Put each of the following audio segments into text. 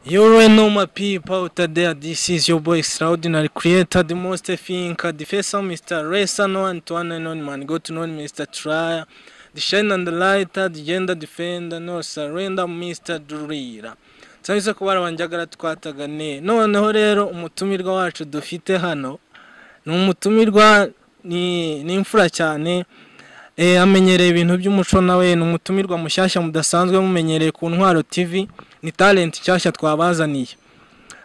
You already know my people out there. This is your boy Extraordinary Creator, the most thinker, the face of Mr. Racer, no one to one and on man. Go to know Mr. Trier, the shine and the lighter, the gender defender, no surrender, Mr. Durira. Turabizi ko barabanjagara twataganiye. Noneho rero umutumirwa wacu dufite hano ni umutumirwa ni ni imfura cyane. Eh, amenyereye ibintu by'umuco nawe ni umutumirwa mushyashya mudasanzwe mumenyereye ku ntwaro TV ni talent nshyashya twabazaniye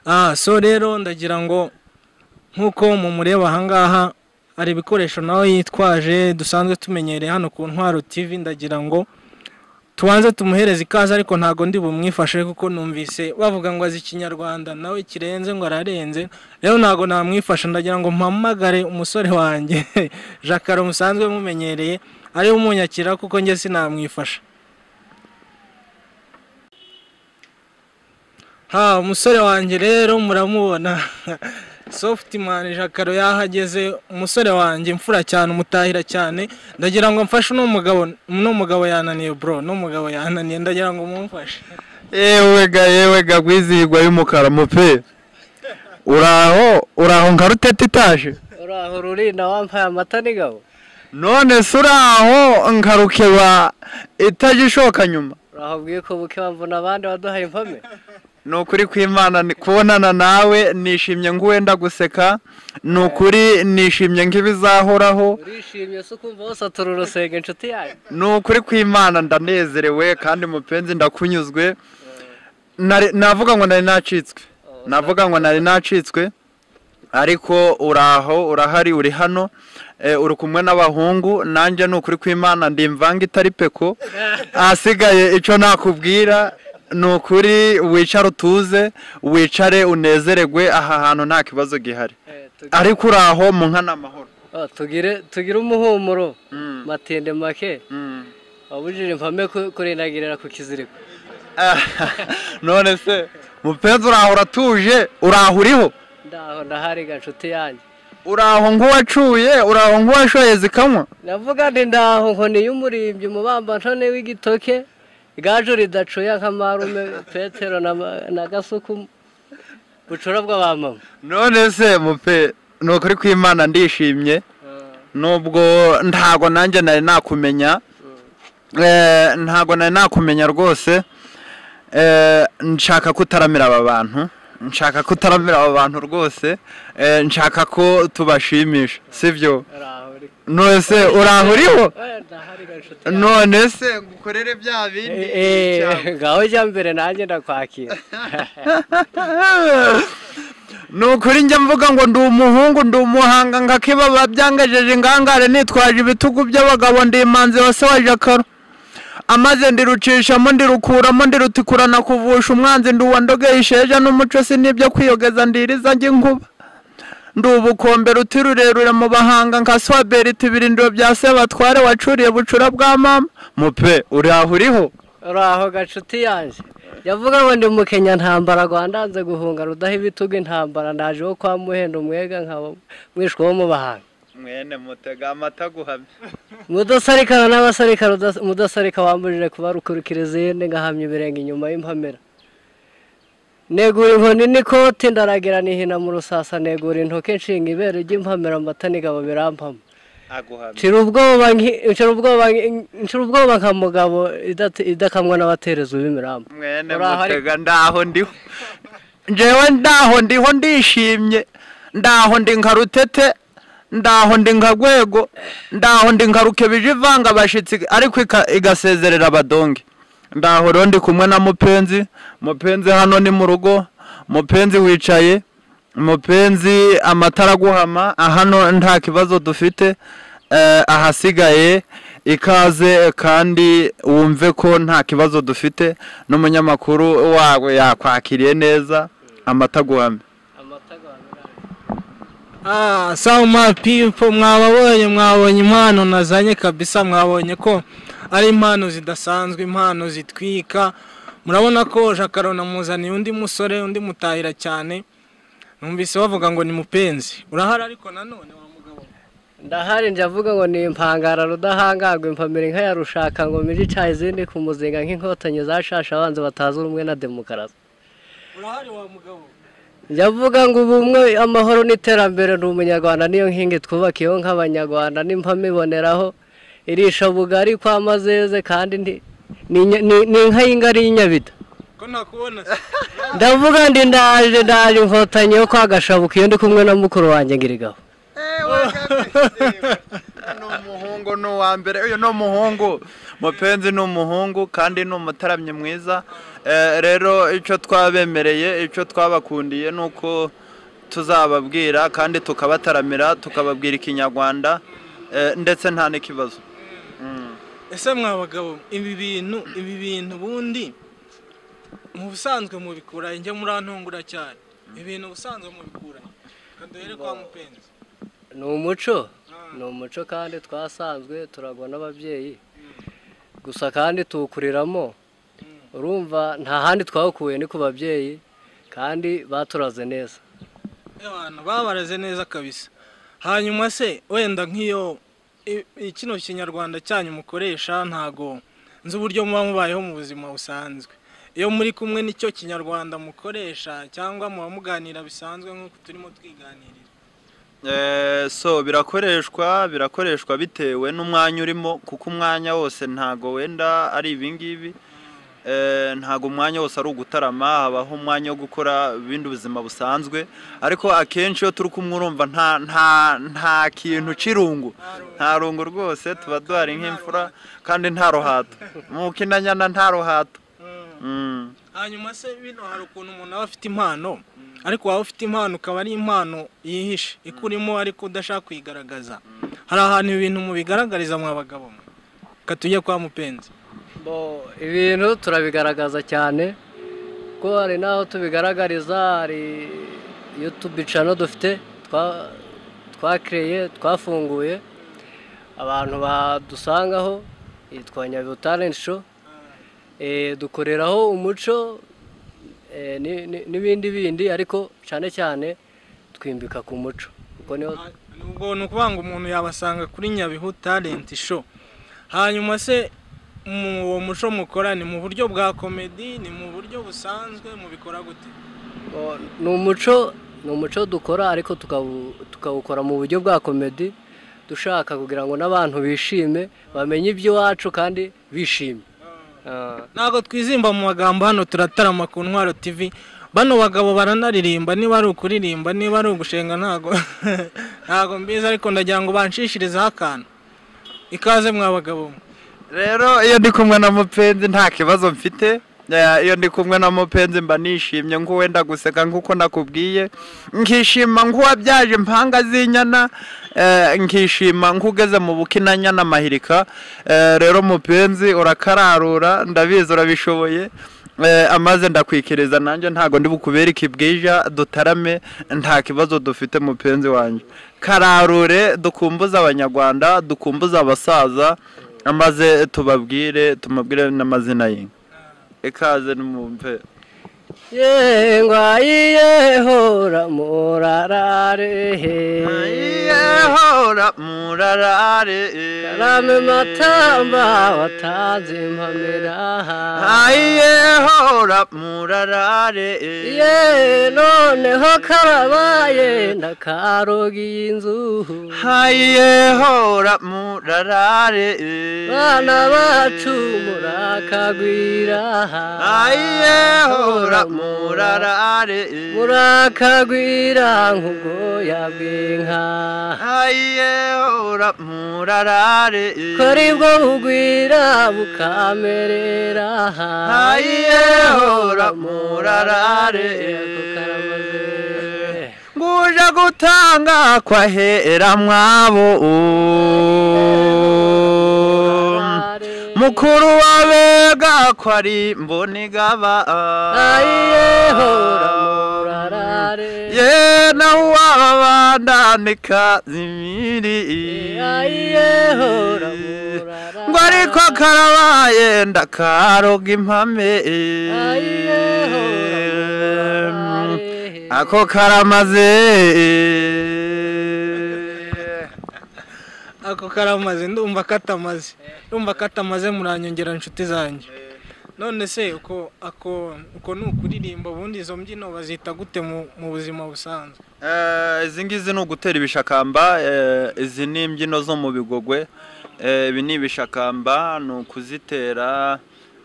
ah so rero ndagira ngo nk'uko mumureba ahangaha hari ibikoresho nawe yitwaje dusanzwe tumenyereye hano ku ntwaro TV ndagira ngo tubanze tumuhereze ikaze ariko ntago ndi bumwifashe kuko numvise bavuga ngo azi ikinyarwanda nawe kirenze ngo ararenze rero ntago namwifasha ndagira ngo mpamagare umusore wanjye jacaro musanzwe mumenyereye ariwe umunyakira kuko njye sinamwifasha ha umusore wanjye rero muramubona sofutimani jacaro yahageze umusore wanjye imfura cyane umutahira cyane ndagira ngo mfashe uno mugabo uno mugabo yananiye bro uno mugabo yananiye ndagira ngo mumfashe yewega yewega gwizihirwa y'umukara mupe uraho uraho nka rutete itaje uraho rurinda wampaye amata n'ingabo none se uraho nka rukeba itajya ishoka nyuma uraho bwiye ko buke bamvuna abandi waduhaye impame ni ukuri kw'imana ni- kubonana nawe nishimye nk'uwenda guseka ni ukuri nishimye nk'ibizahoraho urishimye se ukumva wasatura urusenge inshuti yayo ni ukuri kw'imana ndanezerewe kandi mupenzi ndakunyuzwe Nari- navuga ngo nari nacitswe navuga ngo nari nacitswe ariko uraho urahari uri hano eh, uri kumwe n'abahungu nanjye ni ukuri kw'imana ndi imvanga itari peko ahasigaye icyo nakubwira ni ukuri wicare utuze wicare unezeregwe aha hantu nta kibazo gihari Eh, tugi- ariko uraho mu nka ni amahoro oh, tugire tugire umuhumuro Mm. matinde make Mm. wabujije impame ku- kurindagirira ku kiziriko none se mupenzi uraho uratuje uraho uriho ndaho ndahariga inshuti yanjye uraho nk'uwacuye uraho nk'uwashoye zikanywa navuga ndi ndaho nkoni y'umurimbyi umubamba ntone w'igitoke igaju ridacuya nk'amarume petero na, ma- na gasuku bucura bw'abamama none se mupe ni ukuri kw'imana ndishimye nubwo ntago nanjye nari nakumenya Eh, ntago nari nakumenya rwose Eh, nshaka kutaramira aba bantu nshaka kutaramira aba bantu rwose Eh, nshaka ko tubashimisha sibyo uraho uri- none se uraho uriho Eh, ndahariga inshuti yanjye. none se ngukorere bya bindi cyangwa- ngaho jya mbere nanjye ndakwakira ni ukuri njya mvuga ngo ndi umuhungu ndi umuhanga nkakibaba byangejeje ingangare nitwaje ibitugu by'abagabo ndi imanzi wa se wa jakaro amaze ndirucishamo ndirukuramo ndirutikura nakuvusha umwanzi ndi uwa ndogeye isheja n'umuco si n'ibyo kwiyogeza ndiriza njye inkuba ndi ubukombe ruti rurerure mu bahanga nka swaberiti ibirindiro bya sebatware wacuriye bucura bwa mama mupe uri aho uriho uraho gacuti yanjye yavuga ngo ndi mukenya ntambara rwandanze guhunga rudaha ibitugu intambara ndaje wo kwa muhenda umwega nkaba mwishwa wo mu bahanga mwene mutega amata guhamya mudasarikana n'abasarika rudas- mudasarika wambujije kubarukurikira izindi ngahamya ibirenge inyuma y'impamera negura inkoni n'ikoti ndaragira nihina mu rusasa negura intoki nshinga ibere ry'impamera amata n'igabo birampamo aguhamya nshira ubwoba nki- nshira ubwoba nki- nshira ubwoba nka mugabo idate- idakamwa n'abatereza b'imiramba mwene Uraho ari- mutega ndaho ndiho njewe ndaho ndiho ndishimye ndaho ndi nka rutete ndaho ndi nka rwego ndaho ndi nka rukebije ivanga abashitsi ariko ika- igasezerera abadonge ndaho rero ndi kumwe na mupenzi mupenzi hano ni mu rugo mupenzi wicaye mupenzi amatara aguhama hano nta kibazo dufite eh, ahasigaye ikaze kandi wumve ko nta kibazo dufite n'umunyamakuru wawe yakwakiriye neza amata aguhame Ah, so my people, mwababonye mwabonye impano nazanye kabisa mwabonye ko ari impano zidasanzwe impano zitwika murabona ko jacaro namuzaniye undi musore undi mutahira cyane numvise bavuga ngo ni mupenzi urahari ariko nanone wa mugabo ndahari njya avuga ngo ni impangara rudahangagwa impamira inka ya rushaka ngo mije icaha izindi ku muzinga nk'inkotanyi zashasha abanzi batazi ubumwe na demokarasi urahari wa mugabo ndavuga ngo ubumwe amahoro n'iterambere ni umunyarwanda niyo nkingi twubakiyeho nk'abanyarwanda n'impamo iboneraho irisha bugari kwa mazeze kandi ndi- ni inya- ni- ni inka y'ingari y'inyabida ko ntakubona se ndavuga ndi ndaje ndaje inkotanyi yo kwa gashabuka iyo ndi kumwe na mukuru wanjye ngirigaho ni umuhungu ni uwa mbere uyu ni umuhungu mupenzi ni umuhungu kandi ni umutaramyi mwiza Eh, rero icyo twabemereye icyo twabakundiye ni uko tuzababwira kandi tukabataramira tukababwira ikinyarwanda eh, ndetse nta n'ikibazo ese mwa bagabo ibi bintu ibi bintu ubundi mu busanzwe mubikura njye murantungura cyane ibintu ubusanzwe mubikura reka duhere kwa mupenzi ni umuco ni umuco kandi twasanzwe turagwa n'ababyeyi gusa kandi tuwukuriramo urumva nta handi twawukuye ni ku babyeyi kandi baturaze neza abantu babaraze neza kabisa hanyuma se wenda nk'iyo i- i- kino kinyarwanda cyanyu mukoresha ntago nzi uburyo muba mubayeho mu buzima busanzwe iyo muri kumwe n'icyo kinyarwanda mukoresha cyangwa muba muganira bisanzwe nk'uko turimo twiganirira Eh, so birakoreshwa birakoreshwa bitewe n'umwanya urimo kuko umwanya wose ntago wenda ari ibingibi Eh, ntago umwanya wose ari ugutarama habaho umwanya wo gukora ibindi buzima busanzwe ariko akenshi iyo turi kumwe urumva nta nta nta kintu c'irungu nta rungu rwose tuba duhari nk'imfura kandi nta ruhato mu kinanyana nta ruhato Mm. hanyuma se bino hari ukuntu umuntu aba afite impano ariko waba ufite impano ukaba ari impano yihishe ikurimo ariko udashaka kuyigaragaza hari ahantu ibintu mubigaragariza mwa bagabo mwe reka tujye kwa mupenzi Bo, ibintu turabigaragaza cyane ko hari n'aho tubigaragariza hari yutubi cano dufite twa- twakireye twafunguye abantu badusangaho yitwa nyabihu talent show Eh, dukoreraho umuco eh, ni- ni- n'ibindi bindi ariko cyane cyane twimbika ku muco kuko niho ubwo ni ukuvuga ngo umuntu yabasanga kuri nyabihu talent show hanyuma se mu uwo muco mukora ni mu buryo bwa komedi ni mu buryo busanzwe mubikora gute O, ni umuco ni umuco dukora ariko tukawu- tukawukora mu buryo bwa komedi dushaka kugira ngo n'abantu bishime bamenye iby'iwacu kandi bishimye Ah. ntabwo twizimba mu magambo hano turatarama ku ntwaro tv bano bagabo baranaririmba niba ari ukuririmba niba ari ugushenga ntago ntago mbizi ariko ndagira ngo banshishirizeho akantu ikaze mwa bagabo mwe. rero iyo ndi kumwe na mupenzi nta kibazo mfite Eh, iyo ndi kumwe na mupenzi mba nishimye nk'uwenda guseka nk'uko nakubwiye nkishima nk'uwabyaje impanga z'inyana eh, nkishima nk'ugeze mu bukinanyana mahirika Eh, rero mupenzi urakararura ndabizi urabishoboye Eh, amaze ndakwikiriza nanjye ntago ndi bukubere ikibwija dutarame nta kibazo dufite mupenzi wanjye kararure dukumbuze abanyarwanda dukumbuze abasaza amaze tubabwire tumabwire n'amazina y'inka ikaze n'umumpe yengwa yehora murarare he yehora murarare karame matamba watanze impamira yehora murarare ye noneho karabaye ndakarogiye inzu yehora murarare bana bacu murakagwira yehora murarare murakagwira nk'ubwoya bw'inka yehora murarare kora ibwo bugwira bukamerera yehora murarare Ako karamaze. nguje gutanga kwahera mwabo mukuru wabega ko ari mbonigaba Ayehora murarare. ye nawe uwababandane kazimiri Ayehora murarare. ngo ariko karabaye ndakaroga impame Ayehora murarare. ako karamaze ako karamaze ndumva katamaze ndumva katamaze muranyongera nshuti zanjye none se uko ako uko ni ukuririmba ubundi izo mbyino bazita gute mu mu buzima busanzwe Eh, izi ngizi ni ugutera ibishakamba eh, izi ni imbyino zo mu bigogwe Eh, ibi ni ibishakamba ni ukuzitera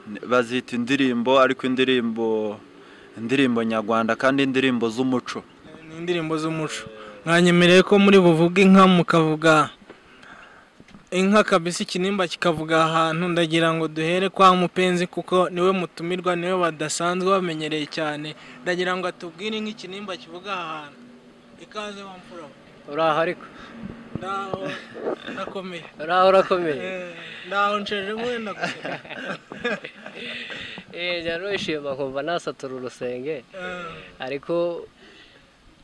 n- bazita indirimbo ariko indirimbo indirimbo nyarwanda kandi indirimbo z'umuco Eh, ni indirimbo z'umuco mwanyemereye ko muri buvuge inka mukavuga inka kabisa ikinimba kikavuga ahantu ndagira ngo duhere kwa mupenzi kuko niwe mutumirwa niwe badasanzwe bamenyereye cyane ndagira ngo atubwire inka ikinimba kivuga aha hantu ikaze bampfura uraho ariko ndaho ndakomeye uraho urakomeye Eh, ndaho nsheje mwenda gusa eee njya nishima nkumva nasatura urusenge Eh. ariko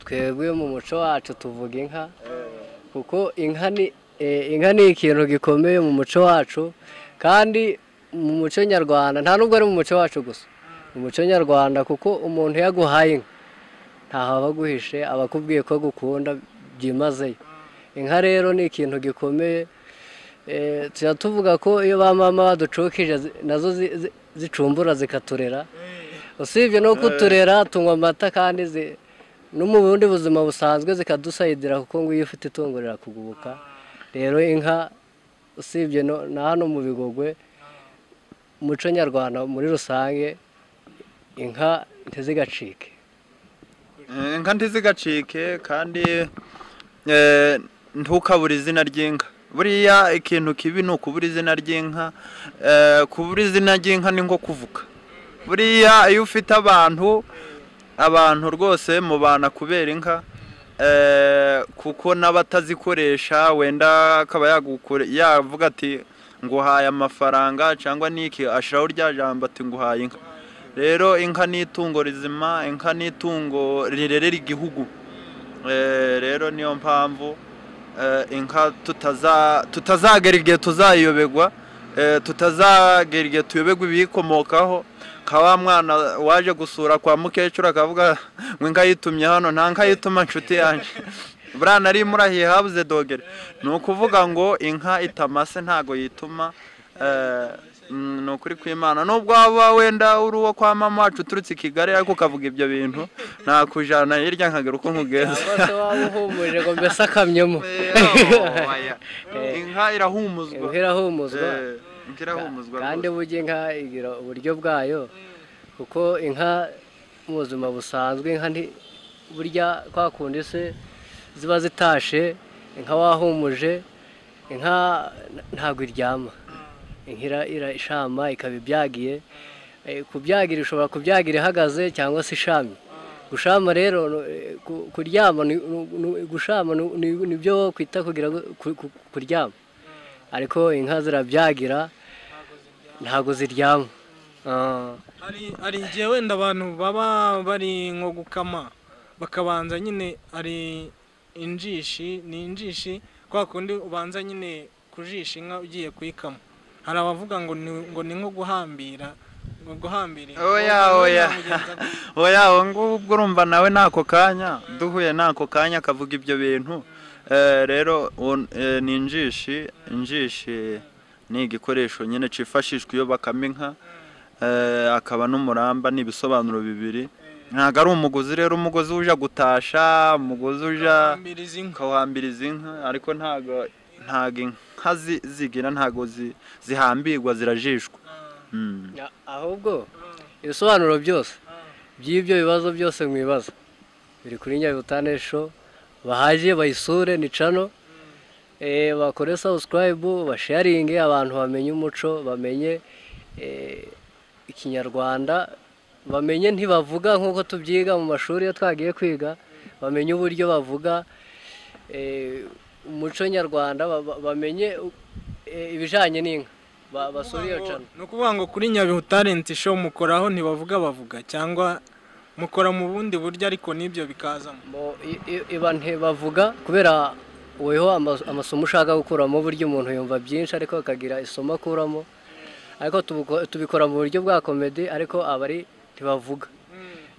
twebwe mu muco wacu tuvuga inka kuko inka ni eh, inka ni ikintu gikomeye mu muco wacu kandi mu muco nyarwanda nta nubwo ari mu muco wacu gusa mu muco nyarwanda kuko umuntu iyo aguhaye inka ntaho aba aguhishe aba akubwiye ko agukunda byimazeyo inka rero ni ikintu gikomeye Eh, tujya tuvuga ko iyo ba mama baducukije zi- nazo zi- zi- zicumbura zikaturera usibye no kuturera tunywa amata kandi zi- no mu bundi buzima busanzwe zikadusayidira kuko ngo iyo ufite itungo rirakugoboka rero inka usibye no- na hano mu bigogwe umuco nyarwanda muri rusange inka ntizigacike Eh, inka ntizigacike kandi eh, ntukabure izina ry'inka buriya ikintu kibi ni ukubura izina ry'inka Eh, kubura izina ry'inka ni nko kuvuga buriya iyo ufite abantu abantu rwose mubana kubera inka eh, kuko n'abatazikoresha wenda akaba yagukore yavuga ati nguhaye amafaranga cyangwa niki ashiraho rya jambo ati nguhaye inka rero inka ni itungo rizima inka ni itungo rirerera igihugu Eh, rero niyo mpamvu eh, inka tutaza- tutazagera igihe tuzayiyobegwa eh, tutazagera igihe tuyobegwa ibiyikomokaho nka wa mwana waje gusura kwa mukecuru akavuga ngo inka yitumye hano nta nka yituma nshuti yanjye buriya nari murahiye habuze dogere ni ukuvuga ngo inka itamase ntago yituma eh, mm, ni ukuri kw'imana nubwo waba wenda uri uwo kwa mama wacu uturutse i kigali ariko ukavuga ibyo bintu nakujyana hirya nkagera uko nkugenza cyangwa se waba uhumurije ngo mbese akamyemo inka irahumuzwa inka irahumuzwa Eh, inka irahumuzwa kandi rwose. burya inka igira uburyo bwayo kuko inka mu buzima busanzwe inka nti- burya kwa kundi se ziba zitashe inka wahumuje inka ntabwo iryama inka ira- irashama ikaba ibyagiye Eh, kubyagira ishobora kubyagira ihagaze cyangwa se ishamye gushama rero no- eh, ku- kuryama ni- ni- ni- gushama ni- ni- nibyo kwita kugira ngo- ku- ku- kuryama ariko inka zirabyagira ntabwo ziryama Ah. hari hari igihe wenda abantu baba bari nko gukama bakabanza nyine hari injishi ni injishi kwa kundi ubanza nyine kujisha inka ugiye kuyikama hari abavuga ngo ni ngo ni nko guhambira ngo guhambira inka. oya Wowe oya namugenza gute? oya uwo ngubwo urumva nawe n'ako kanya duhuye n'ako kanya akavuga ibyo bintu Eh, rero uwo- eh, ni injishi injishi ni igikoresho nyine cyifashishwa iyo bakama inka Eh, akaba n'umuramba ni ibisobanuro bibiri ntabwo ari umugozi rero umugozi uja gutasha umugozi uja guhambira izi nka ukawuhambiriza inka ariko ntago ntago inka zi- zigira ntago zi- zihambirwa zirajishwa Mm. Ah, ahubwo ibisobanuro byose by'ibyo bibazo byose mwibaza biri kuri nyabutane show bahaje bayisure ni cano eh, bakore subscribe basharinge abantu bamenye umuco bamenye eh, ikinyarwanda bamenye ntibavuga nk'uko tubyiga mu mashuri iyo twagiye kwiga bamenye uburyo bavuga eh, umuco nyarwanda ba- ba- bamenye eh, ibijyanye n'inka Ba- basure iyo cano ni ukuvuga ngo kuri nyabihu talent show mukoraho ntibavuga bavuga cyangwa mukora mu bundi buryo ariko n'ibyo bikazamo Bo- i- i- iba ntibavuga kubera weho ama- amasomo ushaka gukuramo burya umuntu yumva byinshi ariko akagira isomo akuramo ariko tubuko- tubikora mu buryo bwa komedi ariko abari ntibavuga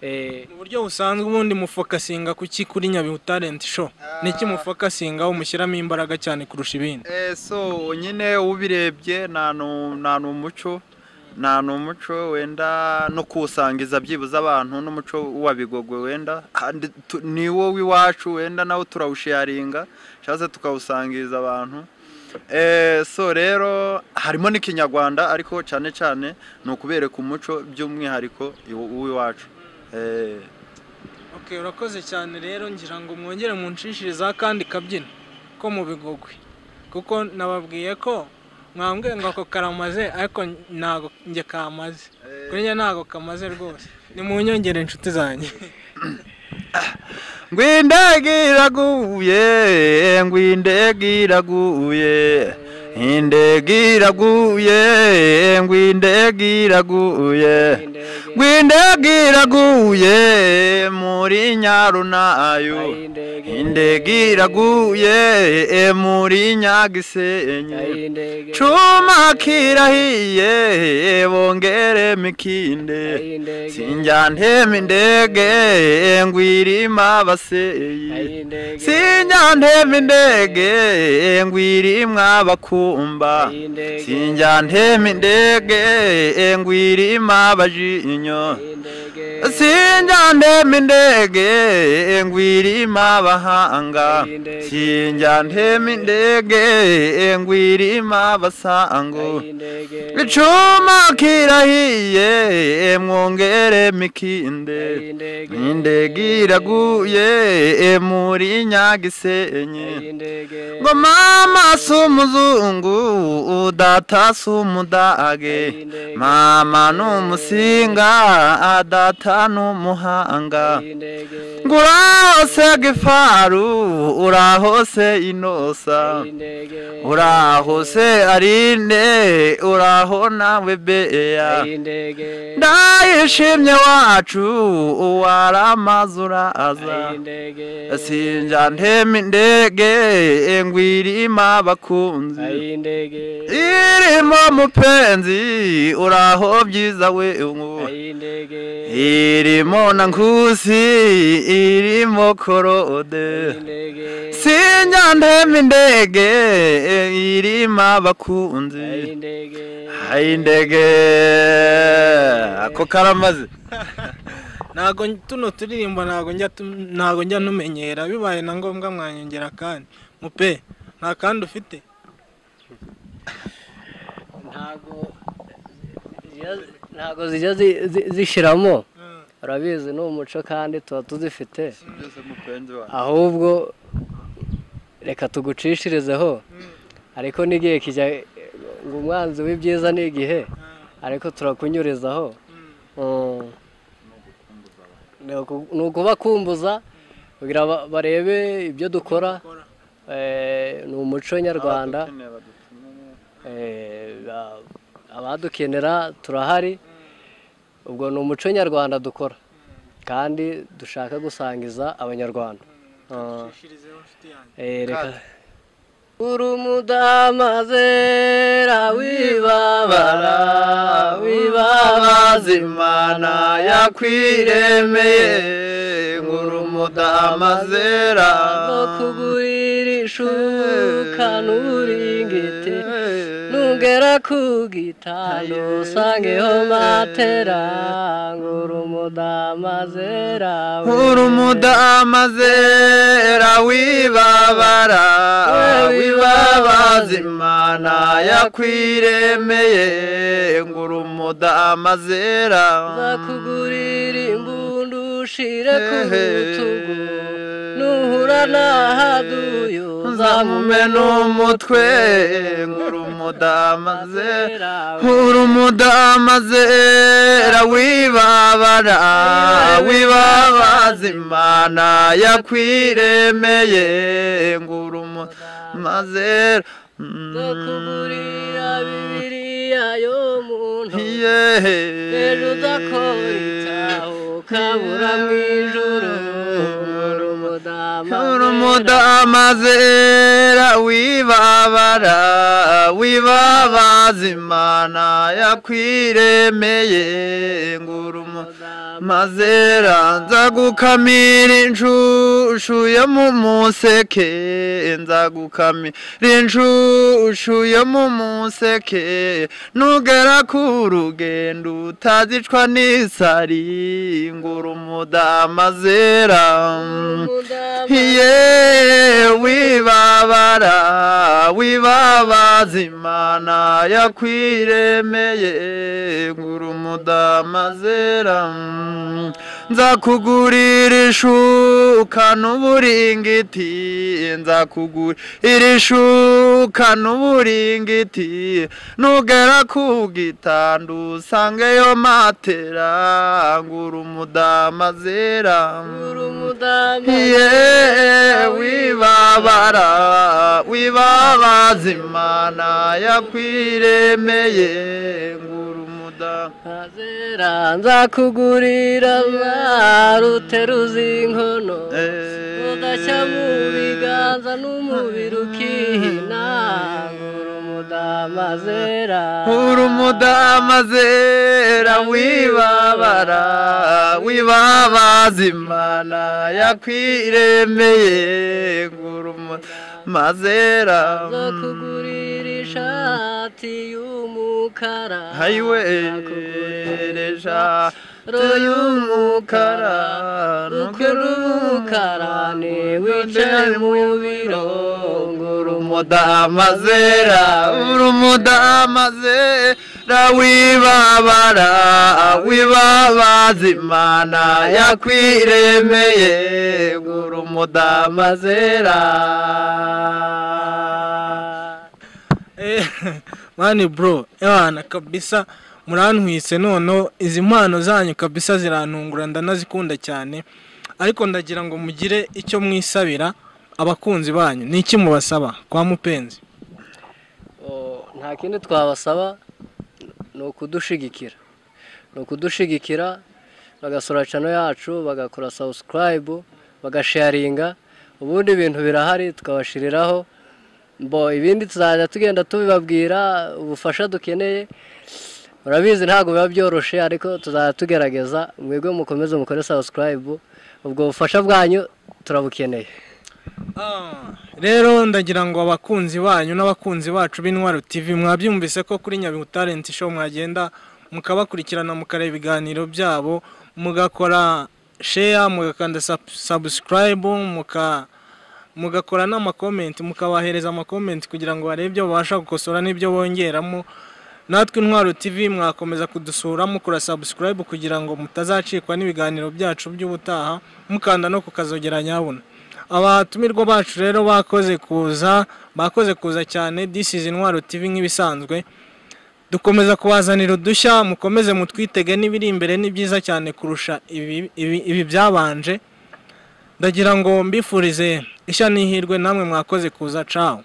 Eh, mu buryo busanzwe ubundi mufokasinga kuki kuri nyabihu talent show niki mufokasingaho mushyiramo imbaraga cyane kurusha ibindi Eh, so nyine ubirebye nta nu- nta ni umuco nta n'umuco wenda no kuwusangiza byibuze abantu n'umuco w'abigogwe wenda kandi tu- ni wo w'iwacu wenda nawo turawusharinga cyangwa se tukawusangiza abantu Eh, so rero harimo n'ikinyarwanda ariko cyane cyane ni ukubereka umuco by'umwihariko iw- w'iwacu Eh. Okay, urakoze cyane rero ngira ngo mwongere munshishirize akandi kabyino ko mu bigogwe kuko nababwiye ko mwambwiye ngo ako karamaze ariko ntago njye kamaze kuri njye ntago kamaze rwose nimunyongere inshuti zanjye ngwindege iraguye ngwindege iraguye indege iraguye ngwindege iraguye ngwindege iraguye muri nyarunayo indege iraguye muri nyagisenyi cuma kirahiye bongere mikinde sinjya ntema indege ngwirima baseyi sinjya ntema indege ngwirima bakumba sinjya ntema indege ngwirima bajinyo sinjya ntema indege ngwirima bahanga sinjya ntema indege ngwirima basango icuma kirahiye mwongere mikinde indege iraguye muri nyagisenyi ngo mama si umuzungu data si umudage mama ni umusinga data ni umuhanga ngo urahose gifaru urahose inosa urahose arinde uraho nawe beya ndayishimye wacu uwaramaze uraza sinjya ntema indege ngwirima bakunzi irimo mupenzi uraho byiza we ungu irimo na nkusi irimo korode sinjya ntema indege irima bakunzi hayi indege ako karamaze ntago tuno turirimbo ntago njya tu- ntago njya numenyera bibaye na ngombwa mwanyongera kandi mupe nta kandi ufite ntabwo zijya zi- zi- zishiramo urabizi ni umuco kandi tuba tuzifite ahubwo reka tugucishirizeho ariko n'igihe kijya ngo umwanzi w'ibyiza ni igihe ariko turakunyurizaho Mm. Ni uku- ni ukubakumbuza kugira ba- barebe ibyo dukora Eh, ni umuco nyarwanda Eh, ba- abadukenera turahari ubwo ni umuco nyarwanda dukora kandi dushaka gusangiza abanyarwanda Ah. Eh, reka uri umudahamazera wibabara wibabaza wibabaza imana yakwiremeye ngura umudahamazera no kugurira ishuka n'uburingiti nugera ku gitanda usangeho matera ngura umudahamazera ngura umudahamazera wibabara wibabaza imana yakwiremeye ngura umudahamazera nzakugurira imbunda ushire ku rutugu nuhura n'ahaduyo nzamume n'umutwe ngura umudahamazera ngura umudahamazera wibabara wibabaza imana yakwiremeye ngura umudahamazera nzakugurira bibiriya yo mu ntoki yehe ejo udakora itaho ukabura mu ijoro ngura Uri umudahamazera umudahamazera wibabara wibabaza imana yakwiremeye ngura umudahamazera mazera nza gukamira inshushu yo mu museke nza gukamira inshushu yo mu museke nugera ku rugendo utazicwa n'isari ngura umudamazera ye wibabara wibabaza imana yakwiremeye ngura umudamazera nza kugurira ishuka n'uburingiti nza kugurira ishuka n'uburingiti nugera ku gitandu usangeyo matera ngura umudamazera ye wibabara wibabaza imana yakwiremeye ngura umuda Azera nzakugurira ruteruza inkono udashya mu biganza n'umubiri ukihina ngura umudamazera uri umudamazera wibabara wibabaza imana yakwiremeye ngura umudamazera nzakugurira ishati y'umukara hayiwereja tuy'umukara ukora umukara ni wicaye mu biro ngura umudamazera uri umudamazera wibabara wibabaza imana yakwiremeye ngura umudamazera Eh, mani bro ewana kabisa murantwise noneho izi mpano zanyu kabisa zirantungura ndanazikunda cyane ariko ndagira ngo mugire icyo mwisabira abakunzi banyu ni iki mubasaba kwa mupenzi Oh, nta kindi twabasaba ni ukudushigikira ni ukudushigikira bagasura cano yacu bagakora subscribe bagasharinga ubundi ibintu birahari tukabashiriraho mbo ibindi tuzajya tugenda tubibabwira ubufasha dukeneye murabizi ntabwo biba byoroshye ariko tuzajya tugerageza mwebwe mukomeze mukore subscribe ubwo bufasha bwanyu turabukeneye Ah, rero ndagira ngo abakunzi banyu n'abakunzi bacu b'intwaro tv mwabyumvise ko kuri nyabihu talent show mwagenda mukabakurikirana mukareba ibiganiro byabo mugakora share mugakanda sub- subscribe muka mugakora n'amakomenti mukabahereza amakomenti kugira ngo barebe ibyo babasha gukosora n'ibyo bongeramo natwe intwaro tv mwakomeza kudusura mukora subscribe kugira ngo mutazacikwa n'ibiganiro byacu by'ubutaha mukanda no kukazogera nyabuna abatumirwa bacu rero bakoze kuza bakoze kuza cyane this is intwaro tv nk'ibisanzwe dukomeza kubazanira udushya mukomeze mutwitege n'ibiri imbere ni byiza cyane kurusha ibi, ibi, ibi byabanje ndagira ngo mbifurize ishya n'ihirwe namwe mwakoze kuza cawo